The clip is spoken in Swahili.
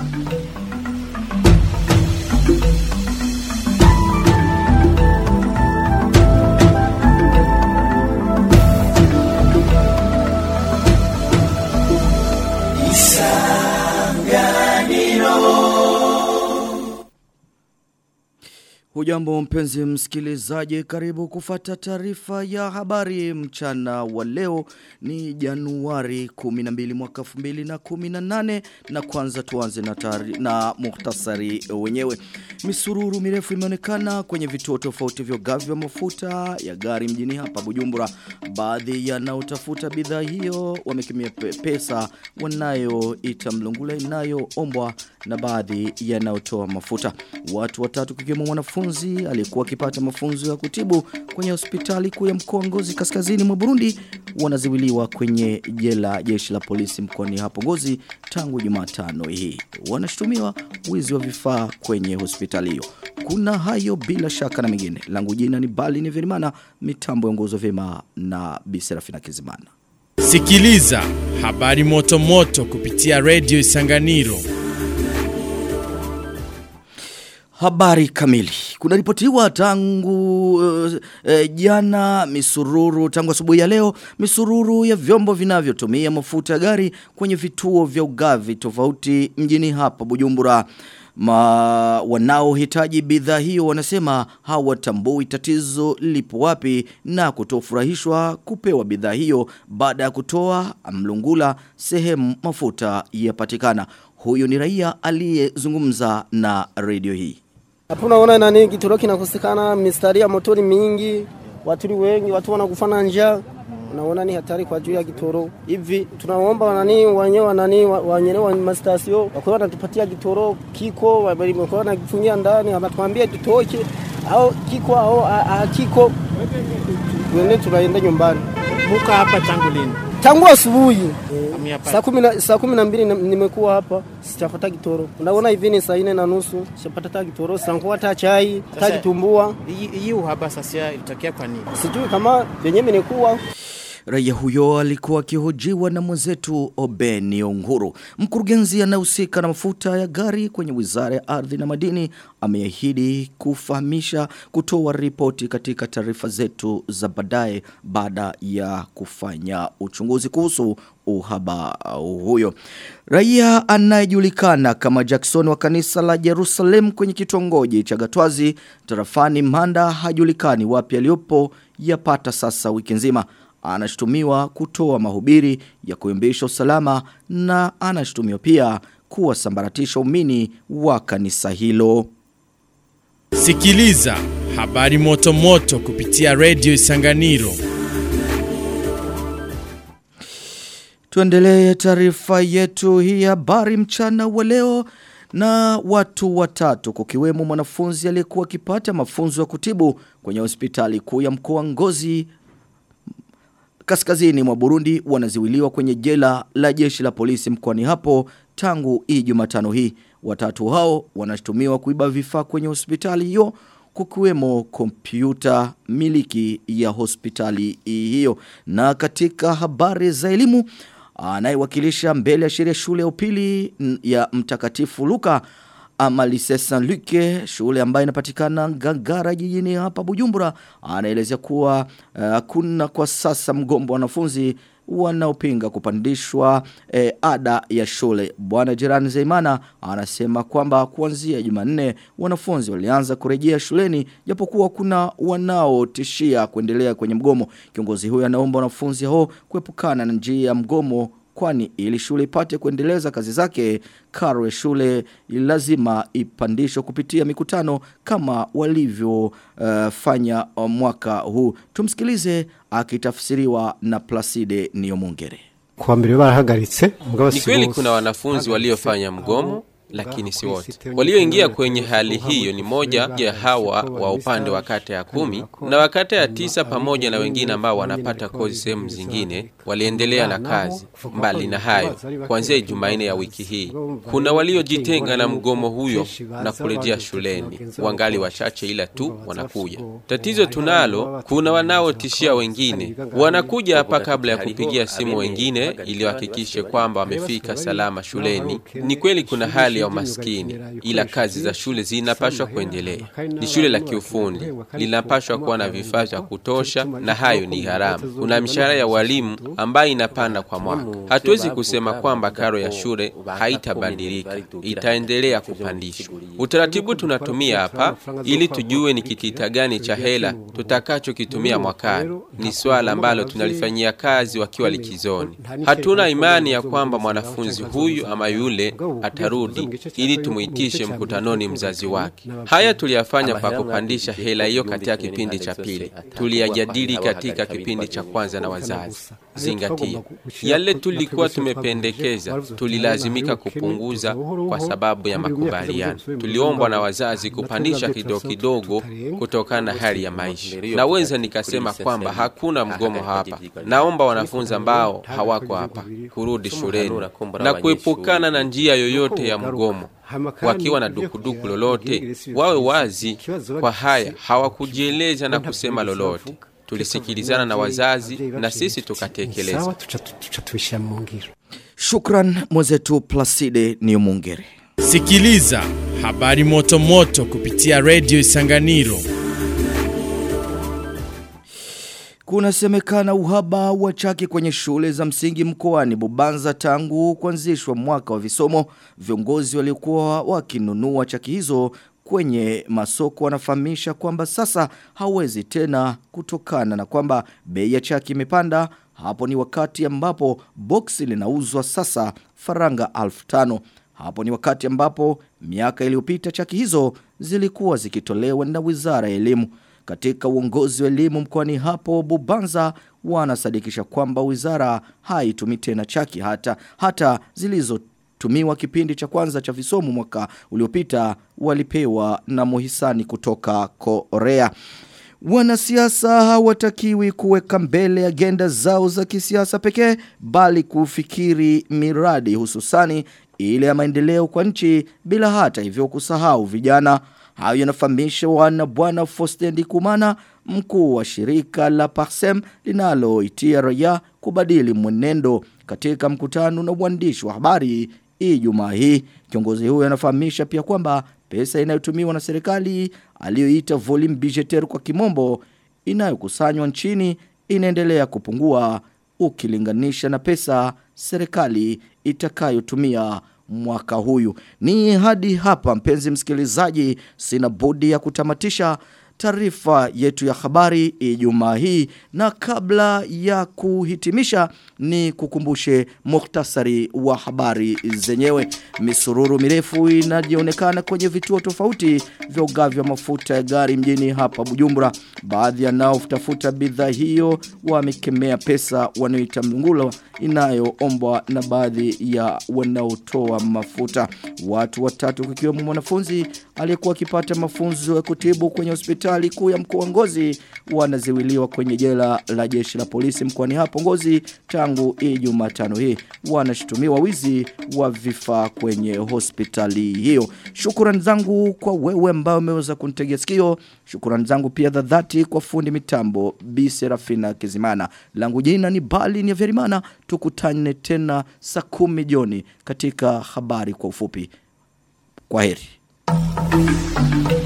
Hujambo mpenzi msikilizaji karibu kufata taarifa ya habari mchana wa leo ni Januari 12 mwaka 2018 na kwanza tuanze na tari, na muhtasari wenyewe. Misururu mirefu imeonekana kwenye vituo tofauti vya ugavi wa mafuta ya gari mjini hapa Bujumbura. Baadhi yanaotafuta bidhaa hiyo wamekimia pe pesa wanayoita mlungula inayoombwa na baadhi yanayotoa mafuta. Watu watatu kikiwemo mwanafunzi mwanafunzi aliyekuwa akipata mafunzo ya kutibu kwenye hospitali kuu ya mkoa Ngozi kaskazini mwa Burundi wanaziwiliwa kwenye jela jeshi la polisi mkoani hapo Ngozi tangu Jumatano hii. Wanashutumiwa wizi wa vifaa kwenye hospitali hiyo. Kuna hayo bila shaka na mengine. Langu jina ni Bali ni Verimana, mitambo ongozo vyema na Biserafina Kizimana. Sikiliza habari moto moto kupitia Radio Isanganiro. Habari kamili. Kuna ripotiwa tangu uh, uh, jana misururu tangu asubuhi ya leo misururu ya vyombo vinavyotumia mafuta ya gari kwenye vituo vya ugavi tofauti mjini hapa Bujumbura. Ma wanaohitaji bidhaa hiyo wanasema hawatambui tatizo lipo wapi na kutofurahishwa kupewa bidhaa hiyo baada ya kutoa mlungula sehemu mafuta yapatikana. Huyu ni raia aliyezungumza na redio hii. Hapo unaona nani kitoro kinakosekana, mistari ya motori mingi, watu ni wengi, watu wanakufana njaa. Unaona ni hatari kwa juu ya kitoro. Hivi tunaomba nani wenyewe nani wenyewe wa mastasio wako wanatupatia kitoro kiko wako wanakifungia ndani, wanatuambia tutoke au kiko au hakiko. Tuende tunaenda nyumbani. Muka hapa tangu lini? Tangu asubuhi. Saa kumi na saa kumi na mbili nimekuwa hapa sijapata kitoro. Unaona hivi ni saa nne na nusu sijapata hata kitoro, sitakuwa hata chai, hata kitumbua. Hii uhaba sasa ilitokea kwa nini? Sijui kama venyewe nilikuwa Raia huyo alikuwa akihojiwa na mwenzetu Obeni Onguru. Mkurugenzi anayehusika na mafuta ya gari kwenye Wizara ya Ardhi na Madini ameahidi kufahamisha kutoa ripoti katika taarifa zetu za baadaye baada ya kufanya uchunguzi kuhusu uhaba huyo. Raia anayejulikana kama Jackson wa kanisa la Jerusalem kwenye kitongoji cha Gatwazi tarafani Manda hajulikani wapi aliyopo yapata sasa wiki nzima anashutumiwa kutoa mahubiri ya kuimbisha usalama na anashutumiwa pia kuwasambaratisha umini wa kanisa hilo. Sikiliza habari moto moto kupitia Radio Isanganiro. Tuendelee taarifa yetu hii habari mchana wa leo na watu watatu kukiwemo mwanafunzi aliyekuwa akipata mafunzo ya kutibu kwenye hospitali kuu ya mkoa Ngozi kaskazini mwa Burundi wanaziwiliwa kwenye jela la jeshi la polisi mkoani hapo tangu hii Jumatano hii. Watatu hao wanashtumiwa kuiba vifaa kwenye hospitali hiyo kukiwemo kompyuta miliki ya hospitali hiyo. Na katika habari za elimu anayewakilisha mbele ya sheria shule ya upili ya mtakatifu Luka Amalise Saint Luc shule ambayo inapatikana Ngagara jijini hapa Bujumbura anaelezea kuwa hakuna uh, kwa sasa mgombo wa wanafunzi wanaopinga kupandishwa eh, ada ya shule. Bwana Jirani Zeimana anasema kwamba kuanzia Jumanne wanafunzi walianza kurejea shuleni japokuwa kuna wanaotishia kuendelea kwenye mgomo. Kiongozi huyo anaomba wanafunzi hao kuepukana na njia ya mgomo kwani ili shule ipate kuendeleza kazi zake karo ya shule lazima ipandishwe kupitia mikutano kama walivyofanya uh, mwaka huu tumsikilize akitafsiriwa na Placide Niyomungere kwa mbere barahagaritse Ni kweli kuna wanafunzi waliofanya mgomo lakini si wote. Walioingia kwenye hali hiyo ni moja ya hawa wa upande wa kata ya kumi na wa kata ya tisa pamoja na wengine ambao wanapata kozi sehemu zingine waliendelea na kazi. Mbali na hayo, kuanzia Jumanne ya wiki hii kuna waliojitenga na mgomo huyo na kurejea shuleni, wangali wachache, ila tu wanakuja. Tatizo tunalo, kuna wanaotishia wengine, wanakuja hapa kabla ya kupigia simu wengine ili wahakikishe kwamba wamefika salama shuleni. Ni kweli kuna hali hali ya umaskini, ila kazi za shule zinapashwa kuendelea. Ni shule la kiufundi, linapashwa kuwa na vifaa vya kutosha, na hayo ni gharama. Kuna mishahara ya walimu ambayo inapanda kwa mwaka. Hatuwezi kusema kwamba karo ya shule haitabadilika, itaendelea kupandishwa. Utaratibu tunatumia hapa ili tujue ni kitita gani cha hela tutakachokitumia mwakani, ni swala ambalo tunalifanyia kazi wakiwa likizoni. Hatuna imani ya kwamba mwanafunzi huyu ama yule atarudi ili tumuitishe mkutanoni mzazi wake. Haya tuliyafanya kwa kupandisha hela hiyo katika kipindi cha pili, tuliyajadili katika kipindi cha kwanza na wazazi. Zingatia yale tulikuwa tumependekeza, tulilazimika kupunguza kwa sababu ya makubaliano. Tuliombwa na wazazi kupandisha kidogo kidogo kutokana na hali ya maisha. Naweza nikasema kwamba hakuna mgomo hapa. Naomba wanafunzi ambao hawako hapa kurudi shuleni na kuepukana na njia yoyote ya mgomo wakiwa na dukuduku lolote wawe wazi kwa haya hawakujieleza na kusema lolote tulisikilizana na wazazi na sisi tukatekeleza sawa tuca tuca tubishyira mu ngiro Shukran mwenzetu Placide Niumungere. Sikiliza habari moto moto kupitia Radio Isanganiro. Kunasemekana uhaba wa chaki kwenye shule za msingi mkoani Bubanza tangu kuanzishwa mwaka wa visomo. Viongozi waliokuwa wakinunua chaki hizo kwenye masoko wanafahamisha kwamba sasa hawezi tena kutokana na kwamba bei ya chaki imepanda. Hapo ni wakati ambapo boksi linauzwa sasa faranga alfu tano. Hapo ni wakati ambapo miaka iliyopita chaki hizo zilikuwa zikitolewa na Wizara ya Elimu. Katika uongozi wa elimu mkoani hapo Bubanza wanasadikisha kwamba wizara haitumi tena chaki hata hata zilizotumiwa kipindi cha kwanza cha visomo mwaka uliopita walipewa na muhisani kutoka Korea. Wanasiasa hawatakiwi kuweka mbele agenda zao za kisiasa pekee bali kufikiri miradi hususani ile ya maendeleo kwa nchi bila hata hivyo kusahau vijana. Hayo yanafahamisha wana bwana Fostendi Kumana mkuu wa shirika la Parsem linaloitia raia kubadili mwenendo katika mkutano na uandishi wa habari Ijumaa hii. Kiongozi huyo anafahamisha pia kwamba pesa inayotumiwa na serikali aliyoita volume budgetaire kwa kimombo inayokusanywa nchini inaendelea kupungua ukilinganisha na pesa serikali itakayotumia mwaka huyu. Ni hadi hapa mpenzi msikilizaji sina budi ya kutamatisha taarifa yetu ya habari Ijumaa hii na kabla ya kuhitimisha ni kukumbushe muhtasari wa habari zenyewe misururu mirefu inajionekana kwenye vituo tofauti vya ugavi wa mafuta ya gari mjini hapa Bujumbura baadhi ya nao tafuta bidhaa hiyo wamekemea pesa wanayoita mlungulo inayoombwa na baadhi ya wanaotoa mafuta watu watatu kukiwemo mwanafunzi aliyekuwa akipata mafunzo ya kutibu kwenye hospitali kuu ya mkoa wa Ngozi wanaziwiliwa kwenye jela la jeshi la polisi mkoani hapo Ngozi tangu Ijumaa tano hii wanashutumiwa wizi wa vifaa kwenye hospitali hiyo shukrani zangu kwa wewe ambao umeweza kunitegea sikio shukrani zangu pia za dhati kwa fundi mitambo Bi Serafina Kizimana langu jina ni Bali ni Verimana tukutane tena saa kumi jioni katika habari kwa ufupi kwa heri